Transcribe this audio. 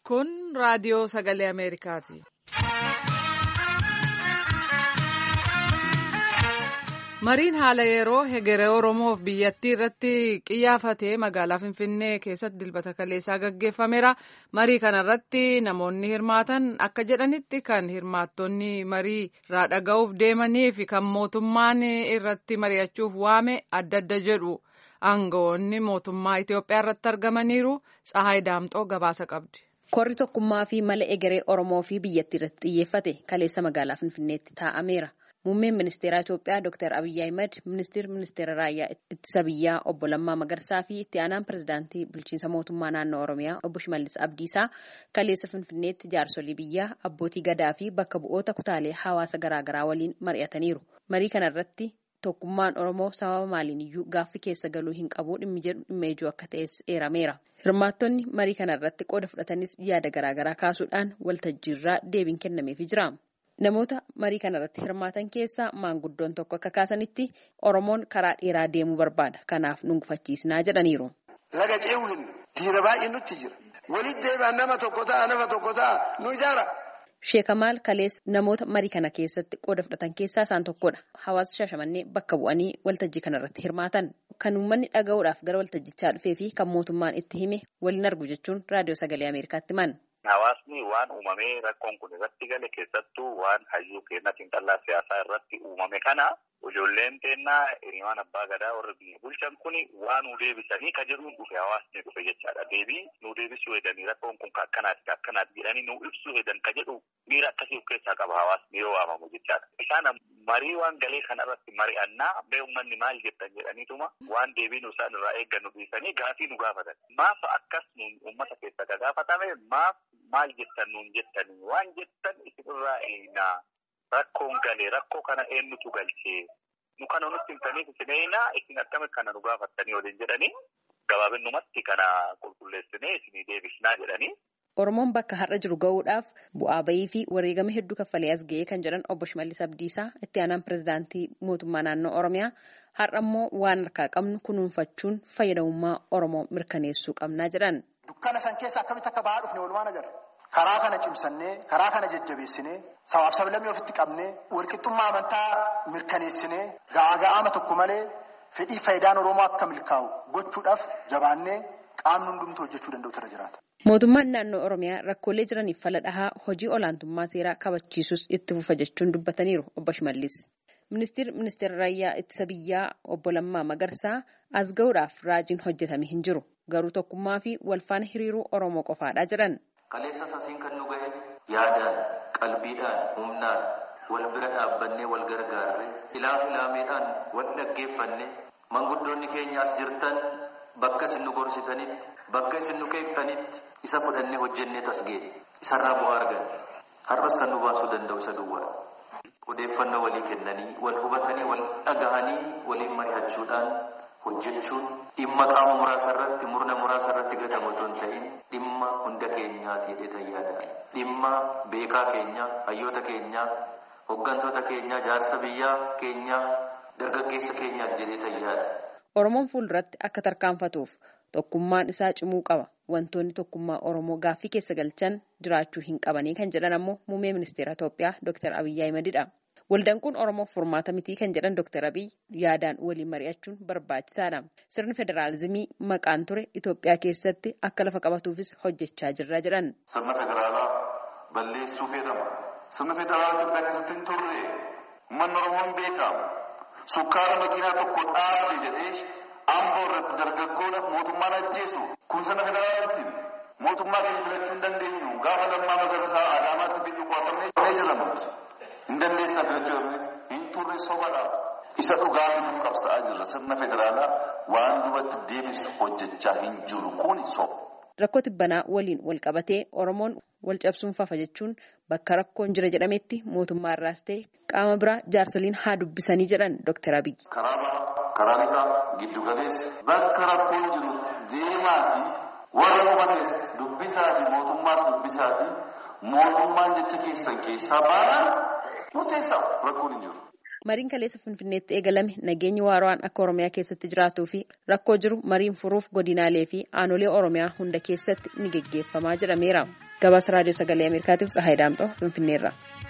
Kun raadiyoo sagalee Ameerikaati. Mariin haala yeroo hegeree Oromoof biyyattii irratti qiyyaafatee magaalaa Finfinnee keessatti dilbata kaleessaa gaggeeffameera. Marii kanarratti namoonni hirmaatan akka jedhanitti kan hirmaattonni marii irraa dhaga'uuf deemanii fi kan mootummaan irratti mari'achuuf waame adda adda jedhu. Aangawoonni mootummaa Itoophiyaa irratti argamaniiru. Tsahaay Daamxoo gabaasa qabdi. Korri tokkummaa fi mala egeree Oromoo fi biyyattii irratti xiyyeeffate kaleessa magaalaa Finfinneetti taa'ameera. Muummeen ministeeraa Itoophiyaa Dr. Abiyyi Ahimad, ministeerri ministeera raayyaa ittisa biyyaa obbo Lammaa Magarsaa fi itti aanaan pirezidaantii bulchiinsa mootummaa naannoo Oromiyaa obbo Shimallis Abdiisaa kaleessa Finfinneetti jaarsolii biyyaa abbootii gadaa fi bakka bu'oota kutaalee hawaasa garaagaraa waliin mari'ataniiru. Marii kana irratti tokkummaan Oromoo sababa maaliin iyyuu gaaffii keessa galuu hin qabu dhimmi jedhu dhimma ijoo akka ta'es eerameera. Hirmaattonni marii kana irratti qooda fudhatanis yaada garaagaraa kaasuudhaan waltajjiirraa deebiin kennameefii jira. Namoota marii kana irratti hirmaatan keessaa maanguddoon tokko akka kaasanitti Oromoon karaa dheeraa deemuu barbaada. Kanaaf nu gufachiisnaa jedhaniiru. Laga ce'uu hin diina baay'ee nutti jira. Walitti deebi'an nama tokko ta'a nama tokko ta'a nu ijaara. Sheekamaal Kalees namoota marii kana keessatti qooda fudhatan keessaa isaan tokkodha. Hawaasa Shaashamannee bakka bu'anii waltajjii kana irratti hirmaatan. Kan uummanni dhaga'uudhaaf gara waltajjichaa dhufee fi kan mootummaan itti hime waliin argu jechuun raadiyoo sagalee Ameerikaatti himan. Hawaasni waan uumamee rakkoon kun irratti gale keessattuu waan hayyuu keenya xiinxallaa siyaasaa irratti uumame kana ijoolleen teennaa hiriyoon abbaa gadaa warra biyya bulchan kun waan nu deebisanii ka jedhuun dhufe hawaasni dhufe jechaadha. Deebii nu deebisuu hedanii rakkoon kun akkanaati akkanaati jedhanii nu ibsuu hedan ka jedhu miira akkasii of keessaa qaba hawaasni yoo waamamu jechaadha. Isaan marii waan galee kanarratti mari'annaa bee uummanni maal jettan jedhaniituma waan deebii nu isaan irraa eeggannu dhiisanii gaafii nu gaafatan. Maaf akkas uummata keessa ka gaafatame maaf maal jettan nuun jettanii waan jettan isinirraa eenaa rakkoon galee rakkoo kana eenyutu galchee nu kana nutti himtaniif isin eenaa isin akkamitti kana nu gaafattanii waliin jedhanii gabaabinumatti kana qulqulleessinee isinii deebisnaa jedhanii. Oromoon bakka har'a jiru gahuudhaaf bu'aa bayii fi wareegama hedduu kaffalee as ga'ee kan jedhan obbo Shimallis Abdiisaa itti aanaan pirezidaantii mootummaa naannoo Oromiyaa har'a immoo waan harkaa qabnu kunuunfachuun fayyadamummaa Oromoo mirkaneessuu qabnaa jedhan. Dukkana san keessa akkamitti akka bahaa dhufne walumaan agarra. Karaa kana cimsannee, karaa kana jajjabeessinee, sabaaf sablammii ofitti qabnee, walqixxummaa amantaa mirkaneessinee, ga'aa ga'aama tokko malee fedhii faayidaan Oromoo akka milkaa'u gochuudhaaf jabaannee qaamni hundumtuu hojjechuu danda'utu irra jiraata. Mootummaan naannoo Oromiyaa rakkoolee jiraniif fala dhahaa hojii olaantummaa seeraa kabachiisus itti fufa jechuun dubbataniiru obbo Shimallis. Ministeerri ministeera raayyaa ittisa biyyaa obbo Lammaa Magarsaa as ga'uudhaaf raajiin hojjetame hin jiru. Garuu tokkummaa fi walfaana hiriiruu Oromoo qofaadha jedhan. Kaleessa sasiin kan nu gahe yaadaan, qalbiidhaan, humnaan wal bira dhaabbannee wal gargaarre ilaaf ilaameedhaan wal dhaggeeffanne manguddoonni keenya as jirtan bakka isin nu gorsitanitti bakka isin nu keektanitti isa fudhannee hojjennee tasgee isarraa bu'aa arganne har'as kan nu baasuu danda'u isa duwwaa. Odeeffannoo walii kennanii wal hubatanii wal dhagahanii waliin mari'achuudhaan hojjechuun dhimma qaama muraasa irratti murna muraasa irratti gatamu otoo hin ta'in dhimma hunda keenyaati jedhee yaada. Dhimma beekaa keenya, hayyoota keenyaa, hooggantoota keenyaa, jaarsa biyyaa keenyaa, dargaggeessa keenyaati jedhee yaada. Oromoon fuulduratti akka tarkaanfatuuf tokkummaan isaa cimuu qaba. Wantoonni tokkummaa Oromoo gaaffii keessa galchan jiraachuu hin qabanii kan jedhan ammoo muummee ministeera Itoophiyaa Dr. Abiyyi Ahimedidha. Waldaan kun Oromoof furmaata mitii kan jedhan Dr. Abiy yaadaan waliin mari'achuun barbaachisaadha. Sirni federaalizimii maqaan ture Itoophiyaa keessatti akka lafa qabatuufis hojjechaa jirra jedhan. Sirna federaalaa balleessuu fedhama. Sirna federaalaa Itoophiyaa keessatti hin turre uummanni Oromoo hin beekamu. Sukkaara makiinaa tokko dhaabde jedhee amboo irratti dargaggoon mootummaan ajjeesu kun sirna federaalaati. Mootummaa keenya filachuu hin dandeenyu. Gaafa lammaa magarsaa Adaamaatti biyyi qoatamee jedhamutti. hin dandeessaa filachuu hin turre sobadha. Isa dhugaa nuuf qabsa'aa jirra. Sirna federaalaa waan duubatti deebisu hojjechaa hin jiru kun soba. Rakkoo tibbanaa waliin wal qabatee Oromoon wal cabsuun fafa jechuun bakka rakkoon jira jedhametti mootummaa irraas ta'e qaama biraa jaarsoliin haa dubbisanii jedhan Dr. Abiy. Karaa bahaa, karaa lixaa, giddu galeessa bakka rakkoon jirutti deemaati warra hubates dubbisaati mootummaas dubbisaati mootummaan jecha keessan keessaa baanaan murteessaa rakkoon hin jiru. Mariin kaleessa Finfinneetti eegalame nageenyi waaraan akka Oromiyaa keessatti jiraatuu fi rakkoo jiru mariin furuuf godinaalee fi aanolee Oromiyaa hunda keessatti ni geggeeffamaa jedhameera. gabaasa raadiyoo sagalee ameerikaatiif tsahaay daamxoo finfinneerra.